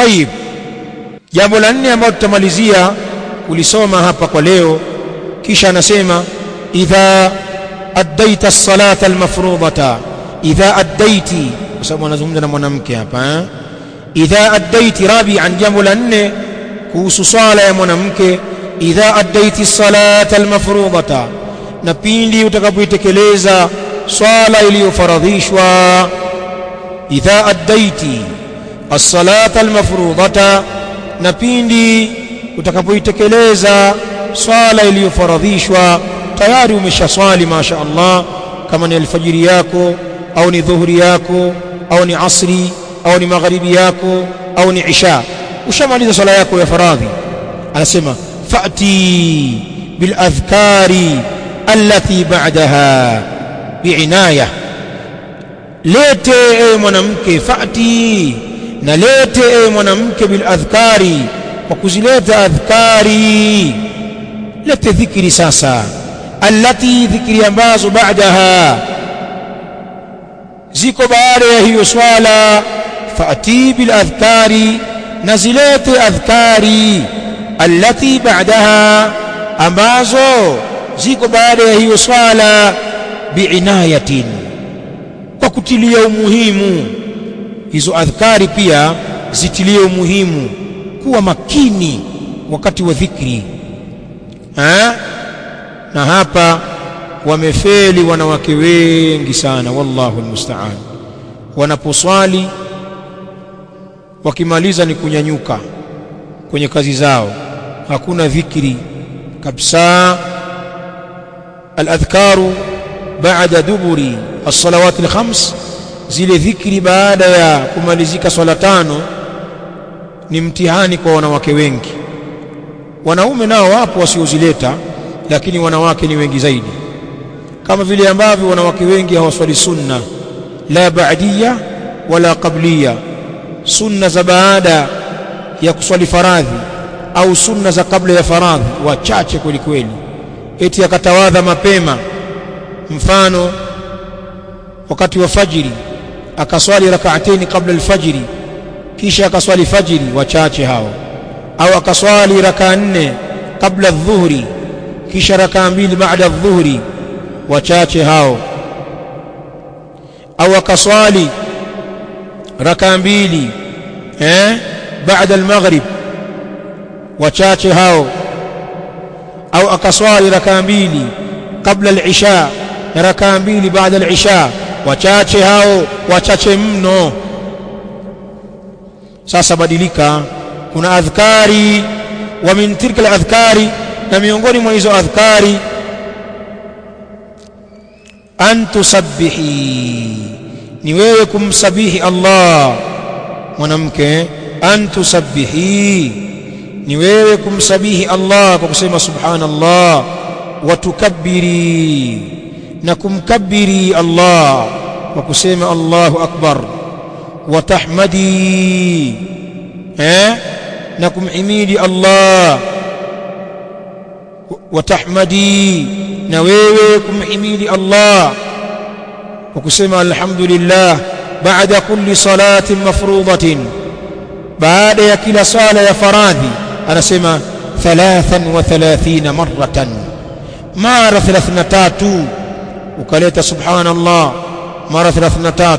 tayib jambo la nne ambalo tutamalizia kulisoma hapa kwa leo kisha anasema idha addaita as-salata al-mafrudata idha addaiti kwa sababu anazungumza na mwanamke hapa eh? idha addaiti rabi'an jambo la nne kuhusu swala ya mwanamke idha addaiti as-salata al-mafrudata na pindi utakapoitekeleza swala iliyofaradhishwa idha addaiti as-salata al-mafrudata na pindi utakapoitekeleza swala iliyofaradhishwa tayari umeshaswali masha Allah kama ni alfajiri yako au ni dhuhuri yako au ni asri au ni magharibi yako au ni isha ushamaliza swala yako ya faradhi anasema fa'ti bil adhkari allati ba'daha bi'inaya lete ewe mwanamke fa'ti na lete ewe mwanamke bil adhkari kwa kuzileta adhkari lete dhikri sasa allati dhikri ambazo baadaha ziko baada ya hiyo swala fa'ti bil adhkari na zilete adhkari allati baadaha ambazo ziko baada ya hiyo swala biinayatin kwa kutilia umuhimu hizo adhkari pia zitilie umuhimu kuwa makini wakati wa dhikri ha? na hapa wamefeli wanawake wengi sana wallahu almusta'an wanaposwali wakimaliza ni kunyanyuka kwenye kazi zao hakuna dhikri kabisa aladhkaru baada duburi as-salawat al-khams zile dhikri baada ya kumalizika swala tano ni mtihani kwa wanawake wengi wanaume nao wapo wasiozileta lakini wanawake ni wengi zaidi kama vile ambavyo wanawake wengi hawaswali sunna la ba'diya wala qabliya sunna za baada ya kuswali faradhi au sunna za kabla ya faradhi wachache kweli kweli eti akatawadha mapema mfano wakati wa fajiri akaswali rak'ataini kabla alfajiri kisha akaswali fajiri wachache hao au akaswali raka nne kabla adh-dhuhri kisha raka mbili baada adh-dhuhri wachache hao au akaswali raka mbili eh baada al-maghrib wachache hao au akaswali raka mbili kabla al-isha na raka mbili baada al-isha wachache hao wachache mno sasa badilika kuna adhkari wa min tilka al-adhkari na miongoni mwa hizo adhkari an tusabbihi ni wewe kumsabihi Allah mwanamke an tusabbihi ni wewe kumsabihi Allah kwa kusema subhanallah wa tukabbiri na kumkabbiri Allah kwa kusema Allahu akbar wa tahmadi eh na kumhimidi Allah wa tahmadi na wewe kumhimidi Allah kwa kusema alhamdulillah baada kulli salatin mafruḍatin baada ya kila sala ya faradhi anasema 33 maratan mara 33 ukaleta subhanallah mara 33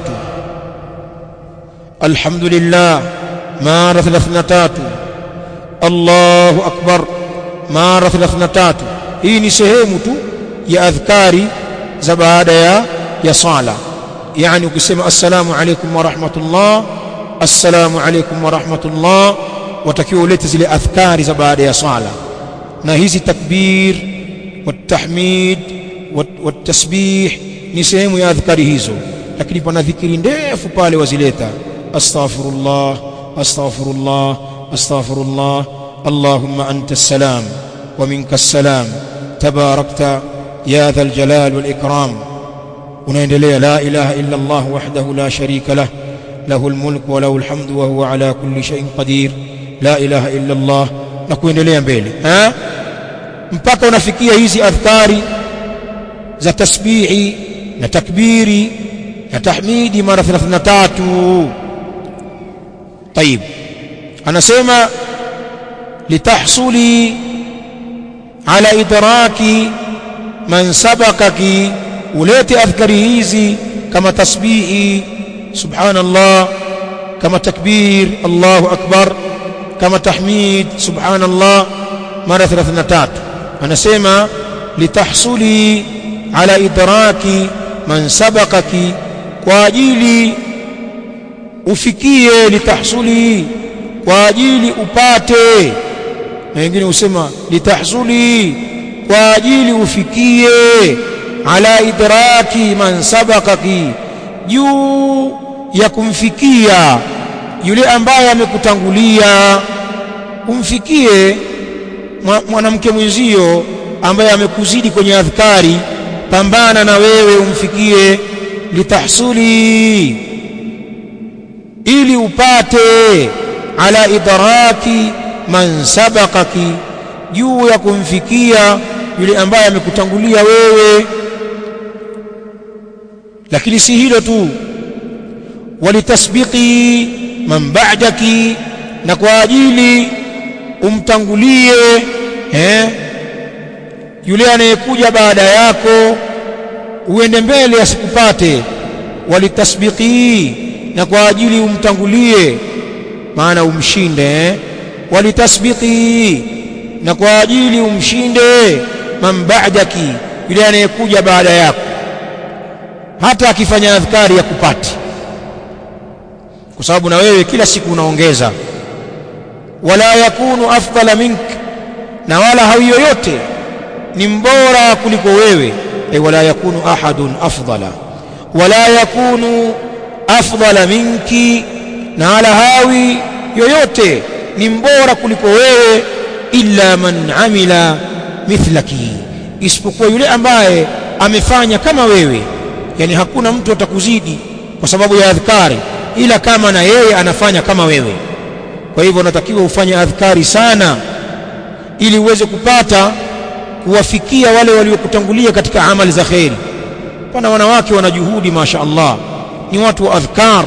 alhamdulillah mara 33 Allahu akbar mara 33 hii ni sehemu tu ya adhkari za baada ya ya sala yani ukisema assalamu alaykum wa rahmatullah assalamu alaykum wa rahmatullah watakiwa ulete zile adhkari za baada ya sala na hizi takbir والتحميد والتسبيح ni sehemu ya adhkari hizo lakini pana dhikri ndefu pale wazileta astaghfirullah astaghfirullah astaghfirullah allahumma anta salam wa minka salam tabarakta ya dhal jalal wal ikram unaendelea la ilaha illa allah wahdahu la sharika lah له الملك وله الحمد وهو على كل شيء قدير لا اله الا الله na kuendelea mbele ha mpaka unafikia hizi adhkari za tasbihi na takbiri na tahmidi mara 33 طيب anasema litahsuli ala idraki man sabakaki ulete adhkari hizi kama tasbihi subhanallah kama takbir Allahu akbar kama tahmid subhanallah mara 33 anasema litahsuli ala idraki man sabakaki kwa ajili ufikie litahsuli kwa ajili upate na wengine husema litahsuli kwa ajili ufikie ala idraki man sabakaki juu ya kumfikia yule ambaye amekutangulia umfikie mwanamke mwenzio ambaye amekuzidi kwenye adhkari pambana na wewe umfikie litahsuli ili upate ala idraki man sabakaki juu ya kumfikia yule ambaye amekutangulia wewe lakini si hilo tu walitasbiqi man ba'daki na kwa ajili umtangulie eh yule anayekuja baada yako uende mbele asikupate walitasbiqi na kwa ajili umtangulie maana umshinde eh? walitasbiqi na kwa ajili umshinde man ba'daki yule anayekuja baada yako hata akifanya adhkari ya kupati kwa sababu na wewe kila siku unaongeza wala yakunu afdala mink na wala hawi yoyote ni mbora kuliko wewe ay wala yakunu ahadun afdala wala yakunu afdala minki na wala hawi yoyote ni mbora kuliko wewe illa man amila mithlaki isipokuwa yule ambaye amefanya kama wewe yani hakuna mtu atakuzidi kwa sababu ya adhkari ila kama na yeye anafanya kama wewe kwa hivyo unatakiwa ufanye adhkari sana ili uweze kupata kuwafikia wale waliokutangulia katika amali za kheri pana wanawake wana juhudi masha Allah ni watu wa adhkar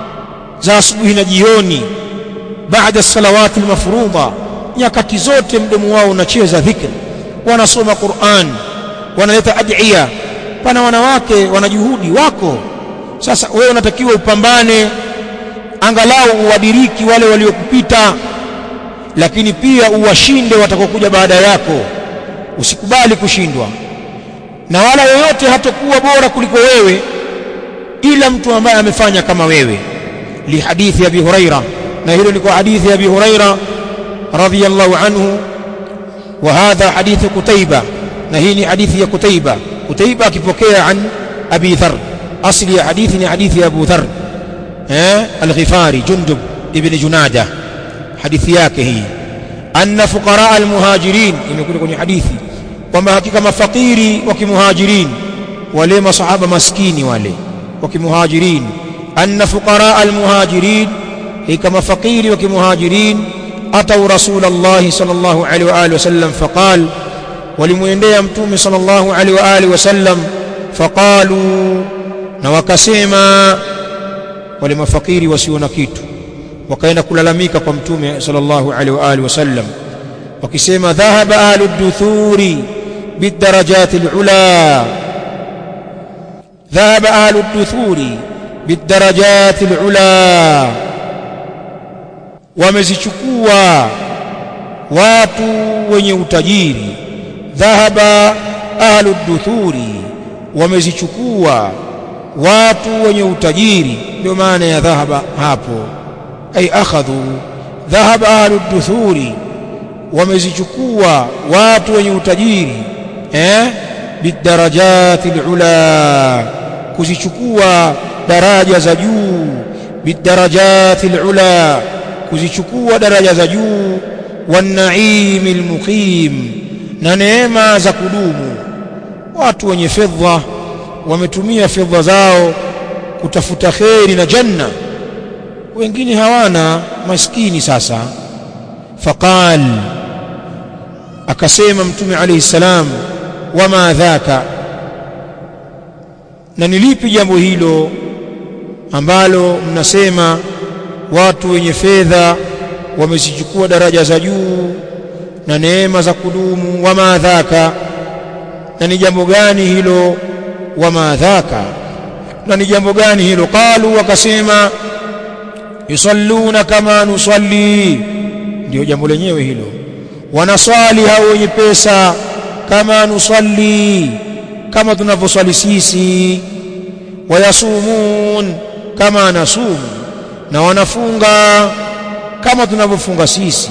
za asubuhi na jioni baada salawati almafruḍa nyakati zote mdomo wao unacheza dhikr wanasoma Qur'an wanaleta adhiya pana wanawake wana juhudi wako sasa wewe unatakiwa upambane angalau uwadiriki wale waliokupita lakini pia uwashinde watakokuja baada yako usikubali kushindwa na wala yoyote hatakuwa bora kuliko wewe ila mtu ambaye amefanya kama wewe li hadithi abi huraira na hilo ni kwa hadithi ya abi huraira radhiyallahu anhu wa hadha hadithi kutaiba na hii ni hadithi ya kutaiba kutaiba akipokea an abi dhar asli ya hadithi ni hadithi ya abu dhar eh al-ghifari jundub ibn junada hadithi yake hii anna fuqara al-muhajirin imekuja kwenye hadithi kwamba hakika mafakiri wa kimuhajirin wale masahaba maskini wale wa kimuhajirin anna fuqara al-muhajirin hika mafakiri wa kimuhajirin atau rasulullah sallallahu alaihi wa alihi wasallam faqal walimuendea mtume sallallahu alaihi wa alihi wasallam faqalu na wakasema wale mafakiri wasio na kitu wakaenda kulalamika kwa mtume sallallahu alaihi wa alihi wasallam wakisema dhahaba ahlu duthuri bidarajati alula dhahaba ahlu duthuri bidarajati alula wamezichukua watu wenye utajiri dhahaba ahlu duthuri wamezichukua watu wenye utajiri ndio maana ya dhahaba hapo ay akhadhu dhahaba ahlu duthuri wamezichukua watu wenye utajiri eh bidarajati alula kuzichukua daraja za juu bidarajati alula kuzichukua daraja za juu wanaimi almuqim na neema za kudumu watu wenye fedha wametumia fedha zao kutafuta kheri na janna wengine hawana maskini sasa faqal akasema mtume alayhi salam wama dhaka na nilipi jambo hilo ambalo mnasema watu wenye fedha wamezichukua daraja za juu na neema za kudumu wama dhaka na ni jambo gani hilo wama dhaka na ni jambo gani hilo qalu wakasema yusalluna kama nusalli ndio jambo lenyewe hilo wanaswali hao wenye pesa kama nusalli kama tunavyoswali sisi wayasumun kama nasumu na wanafunga kama tunavyofunga sisi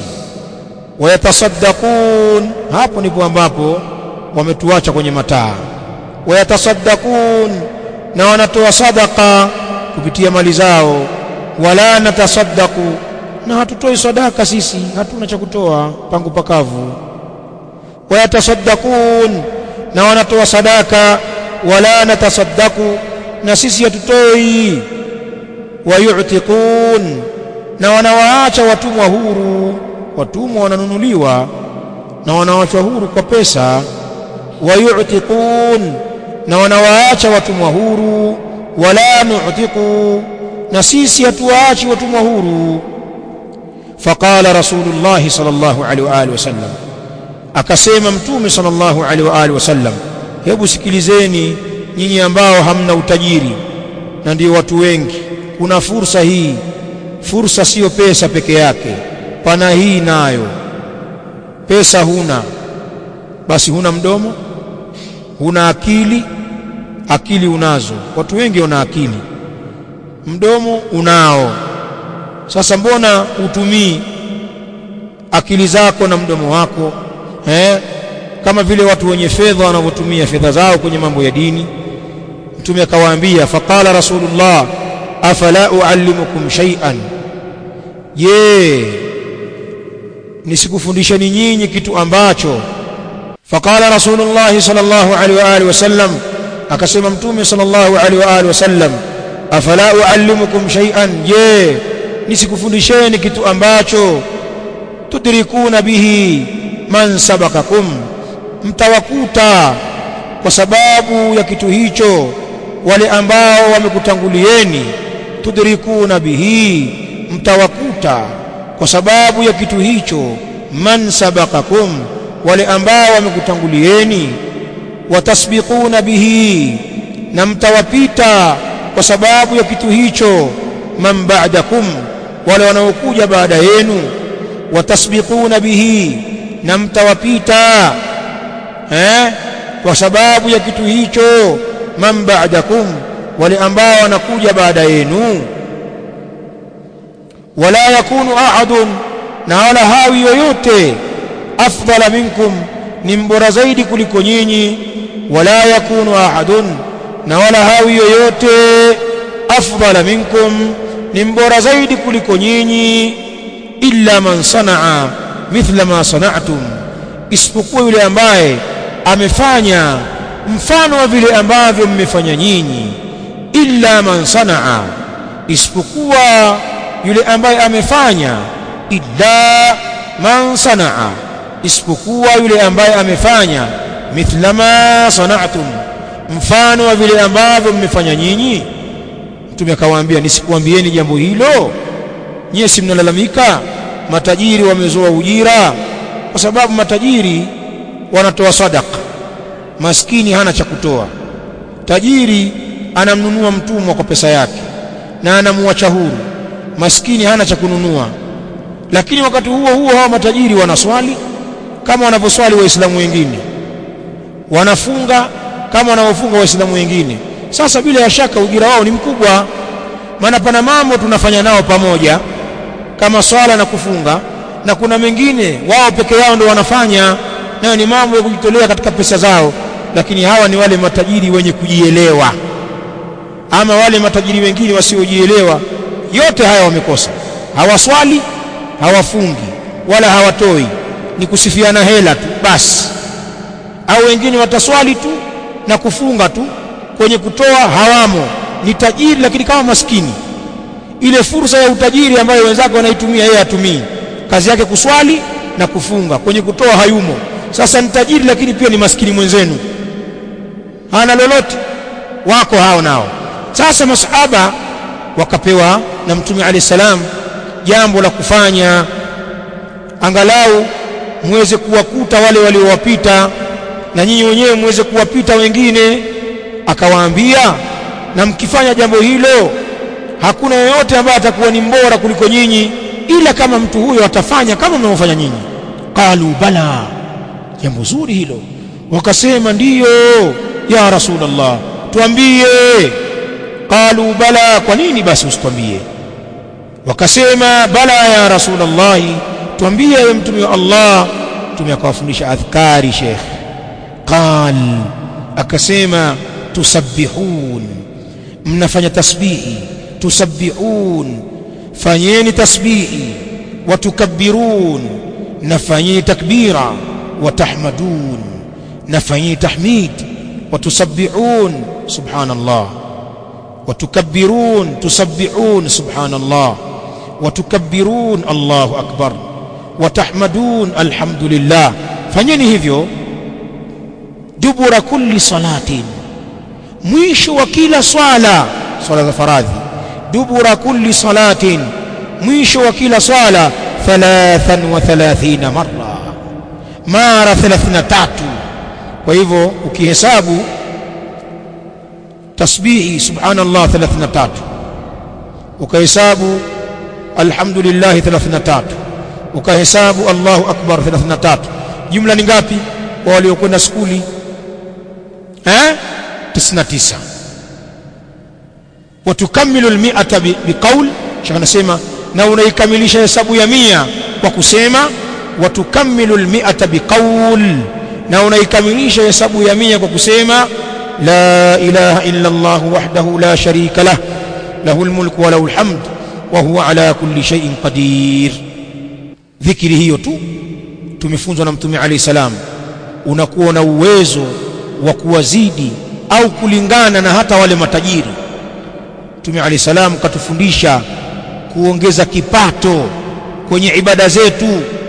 wayatasaddaqun hapo ndipo ambapo wametuacha kwenye mataa wayatasaddaqun na wanatoa sadaka kupitia mali zao wala natasaddaku na hatutoi sadaka sisi hatuna cha kutoa pangu pakavu wayatasaddaqun na wanatoa sadaka wala natasaddaku na sisi hatutoi wayu'tiqun na wanawaacha watumwa huru watumwa wananunuliwa na wanawachwa huru kwa pesa wayu'tiqun na wanawaacha watumwa huru wala nu'tiqu na sisi hatuwaachi watumwa huru faqala rasulullah sallallahu alaihi wa alihi wasallam akasema mtume sallallahu alaihi wa alihi wasallam hebu sikilizeni nyinyi ambao hamna utajiri na ndio watu wengi kuna fursa hii fursa siyo pesa peke yake pana hii nayo pesa huna basi huna mdomo huna akili akili unazo watu wengi wana akili mdomo unao sasa mbona utumii akili zako na mdomo wako eh? kama vile watu wenye fedha wanavyotumia fedha zao kwenye mambo ya dini mtume akawaambia faqala rasulullah afala uallimukum shay'an je nisikufundisheni nyinyi kitu ambacho faqala rasulullah sallallahu alaihi wa alihi wasallam akasema mtume sallallahu alaihi wa alihi wasallam afala uallimukum shay'an je nisikufundisheni kitu ambacho tudrikuna bihi man sabakakum mtawakuta kwa sababu ya kitu hicho wale ambao wamekutangulieni tudrikuna bihi mtawakuta kwa sababu ya kitu hicho man sabakakum wale ambao wamekutangulieni watasbiquna bihi na mtawapita kwa sababu ya kitu hicho man ba'dakum wale wanaokuja baada yenu watasbiquna bihi na mtawapita eh kwa sababu ya kitu hicho man ba'dakum wale ambao wanakuja baada yenu wala yakunu ahadun na wala hawi yoyote afdala minkum ni mbora zaidi kuliko nyinyi wala yakunu ahadun na wala hawi yoyote afdala minkum ni mbora zaidi kuliko nyinyi illa man sanaa mithla ma sana'tum isipokuwa yule ambaye amefanya mfano wa vile ambavyo mmefanya nyinyi illa man sanaa isipokuwa yule ambaye amefanya illa man sanaa isipokuwa yule ambaye amefanya mithla ma sana'tum mfano wa vile ambavyo mmefanya nyinyi mtume akawaambia nisikuambieni jambo hilo nyie si mnalalamika matajiri wamezoa ujira kwa sababu matajiri wanatoa sadaka maskini hana cha kutoa tajiri anamnunua mtumwa kwa pesa yake na anamuacha huru maskini hana cha kununua lakini wakati huo huo hawa matajiri wanaswali kama wanavyoswali waislamu wengine wanafunga kama wanavyofunga waislamu wengine sasa bila ya shaka ujira wao ni mkubwa maana pana mambo tunafanya nao pamoja kama swala na kufunga na kuna mengine wao peke yao ndio wanafanya nayo ni mambo ya kujitolea katika pesa zao lakini hawa ni wale matajiri wenye kujielewa ama wale matajiri wengine wasiojielewa yote haya wamekosa hawaswali hawafungi wala hawatoi ni kusifiana hela tu basi au wengine wataswali tu na kufunga tu kwenye kutoa hawamo ni tajiri lakini kama maskini ile fursa ya utajiri ambayo wenzake wanaitumia yeye hatumii kazi yake kuswali na kufunga kwenye kutoa hayumo sasa ni tajiri lakini pia ni maskini mwenzenu hana lolote wako hao nao sasa masahaba wakapewa na mtume alayhi salam jambo la kufanya angalau muweze kuwakuta wale waliowapita na nyinyi wenyewe muweze kuwapita wengine akawaambia na mkifanya jambo hilo hakuna yeyote ambaye atakuwa ni mbora kuliko nyinyi ila kama mtu huyo atafanya kama mnavyofanya nyinyi qalu bala jambo zuri hilo wakasema ndiyo ya rasulullah tuambie qalu bala kwa nini basi usitwambie wakasema bala ya rasulullah tuambie ewe mtume wa Allah mtume akawafundisha adhkari sheikh qal akasema tusabbihun mnafanya tasbihi tusabbihun fanyeni tasbihi watukabbirun nafanyeni takbira watahmadun nafanyeni tahmid watusabbihun subhanallah وتكبرون تسبحون سبحان الله وتكبرون الله أكبر وتحمدون الحمد لله fanyeni hivyo dubura kulli salatin mwisho wa kila swala swala za faradhi dubura kulli salatin mwisho wa kila swala 33 marra mara 33 kwa hivyo ukihesabu tasbihi subhanallah 33 ukahesabu alhamdulillah 33 ukahesabu Allahu akbar 33 jumla ni ngapi kwa waliokwenda skuli eh 99 watukamilu almi'ata biqaul shaka nasema na unaikamilisha hesabu ya mia kwa kusema watukamilu almi'ata biqaul na unaikamilisha hesabu ya mia kwa kusema لا إله إلا الله وحده لا شريك له له الملك وله الحمد وهو على كل شيء قدير ذكره hiyo tu tumefunzwa na mtume alayhi salam unakuwa na uwezo wa kuwazidi au kulingana na hata wale matajiri mtume alayhi salam katufundisha kuongeza kipato kwenye ibada zetu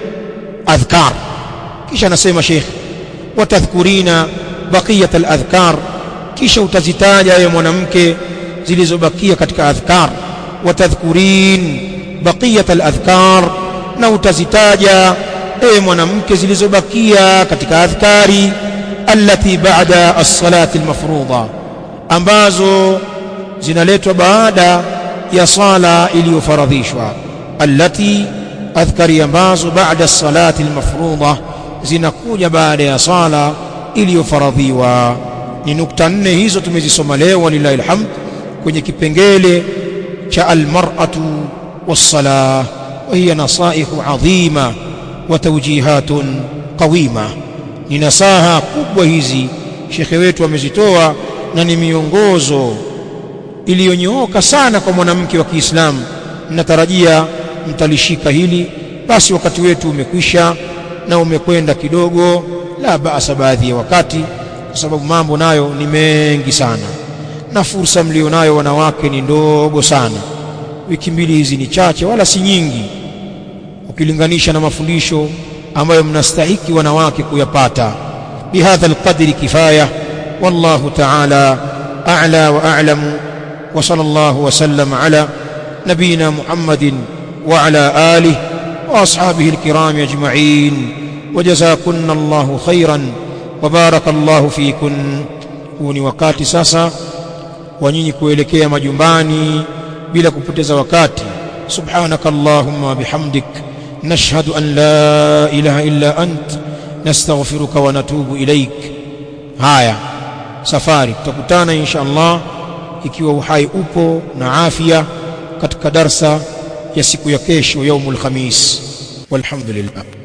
adhkar kisha anasema sheikh watadhkurina baqiyat al-adhkar kisha utazitaja wewe mwanamke zilizobakia katika adhkar watadhkurin baqiyat al-adhkar na utazitaja ewe mwanamke zilizobakia katika adhkari allati ba'da as-salati al-mafruḍa ambazo zinaletwa baada ya sala iliyofaradhishwa allati adhkari ambazo baada as-salati al-mafruḍa zinakuja baada ya sala iliyofaradhiwa ni nukta nne hizo tumezisoma leo walillahi alhamd kwenye kipengele cha almar'atu was-salah wa hiya nasaihu adhima wa tawjihatun qawima ni nasaha kubwa hizi shekhe wetu amezitoa na ni miongozo iliyonyooka sana kwa mwanamke wa Kiislamu natarajia mtalishika hili basi wakati wetu umekwisha na umekwenda kidogo la baasa baadhi ya wakati kwa sababu mambo nayo ni mengi sana na fursa mlionayo wanawake ni ndogo sana wiki mbili hizi ni chache wala si nyingi ukilinganisha na mafundisho ambayo mnastahiki wanawake kuyapata bihadha alqadri kifaya wallahu ta'ala a'la wa a'lamu wa sallallahu wa sallam ala nabina muhammadin wa ala alihi wa ashabihi alkiram ajma'in وجزاكن الله خيرا وبارك الله فيكن huu ni wakati sasa wa nyinyi kuelekea majumbani bila kupoteza wakati subhanaka allahumma wa bihamdik nashhadu an la ilaha illa ant nastaghfiruka wa natubu ilaik haya safari tutakutana insha Allah ikiwa uhai upo na afya katika darsa ya siku ya kesho yaumul khamis walhamdulillah